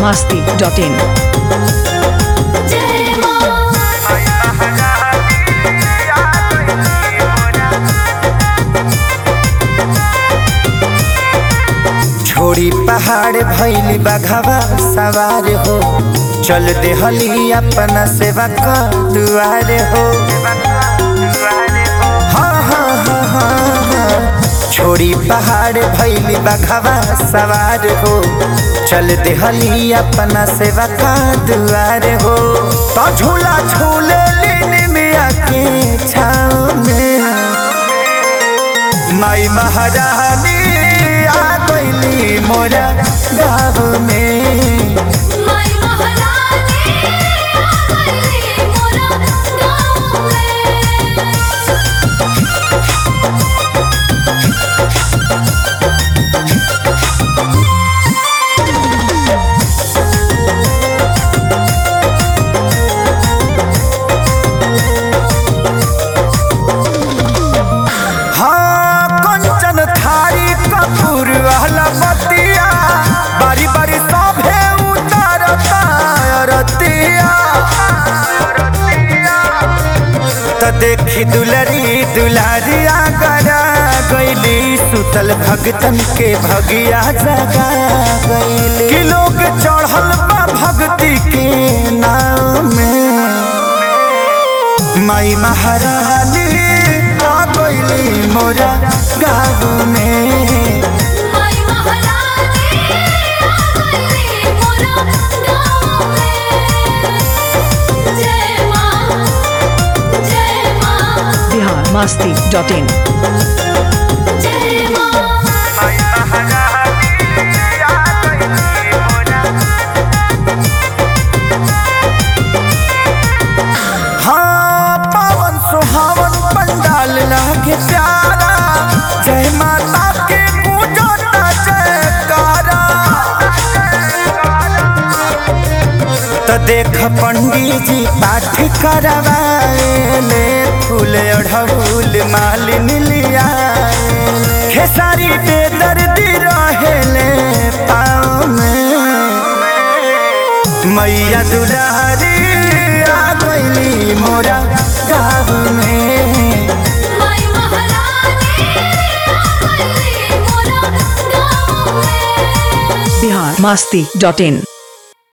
masti.in. जय मां छोड़ी पहाड़ भैली बघवा सवार हो चल देहली अपना सेवा का दुआर हो हाँ, हाँ, हाँ, हाँ, हाँ। छोड़ी पहाड़ भैली बघवा सवार हो चल देहली अपना सेवा का दुआर हो तो झूला झूले लीन मिया के छाँव में माई महारानी आ गईली मोरा गाँव में माई महारानी आ गई मोरा गाँव में हाँ कंचन थारी कपूर वाला बतिया बारी बारी सभे उतारता रतिया त देखी दुलरी दुलारिया गरा गईली सुतल भगतन के भगिया जगा गईली कि लोग चढ़ल बा भक्ति के नाम में माई महारानी आ गईली मोरा गाँव में माई महारानी आ गई मोरा गाँव में जय मां जय मां Bihar masti.in. जय मां हाँ पावन सुहावन पंडाल लागे प्यारा जय माता के पूजता जयकारा त देख पंडित जी पाठ करवाएले फूल अढ़ऊल मालिन लिया खेसारी पे दर्दी रहेले पाँव में मैया दुलारी आ गईली मोरा गाँव में माई महारानी आ गई मोरा गाँव में Bihar masti.in.